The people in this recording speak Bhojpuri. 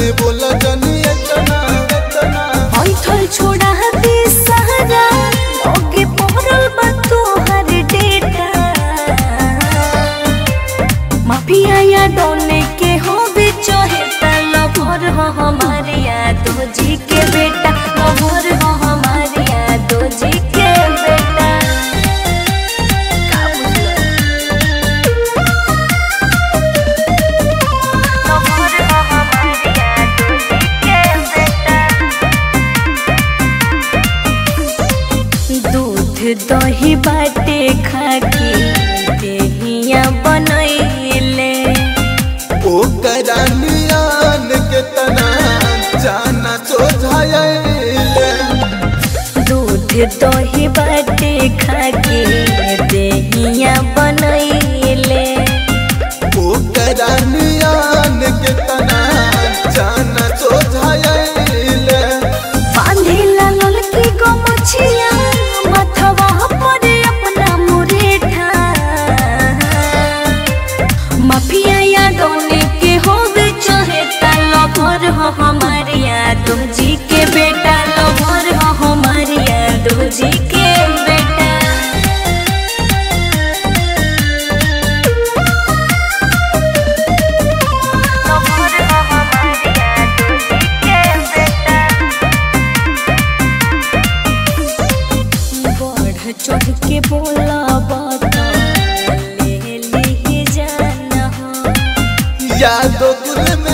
रानी बोला जनी इतना इतना ऐठल छोड़ा दे सहारा ओके पहरल बा तोहर डेटा माफिया या डोने के हो भी चाहे लभर हो हमारे यादो जी के बेटा लभर हो हमारे यादो जी के बेटा का बुझलो? लभर हो हमारे यादो जी के बेटा दूध दही बाटे खाके देहिया बनैले ओ करानियान के तना जाना सोझाइले दूध दही बाटे खाके देहिया बनैले ओ करानियान के तना जाना सोझाइले बांधेला ललकी गो मछिया मथवा पर अपना मुरेठा माफिया या डोने के हो गए चाहे लभर हो हमारे यादो जी के बेटा लभर हो हमारे यादो जी के बेटा लभर हो हमारे यादो जी के बेटा बढ़ चढ़ के बोला बता ले ली जाना हो यादो दिल में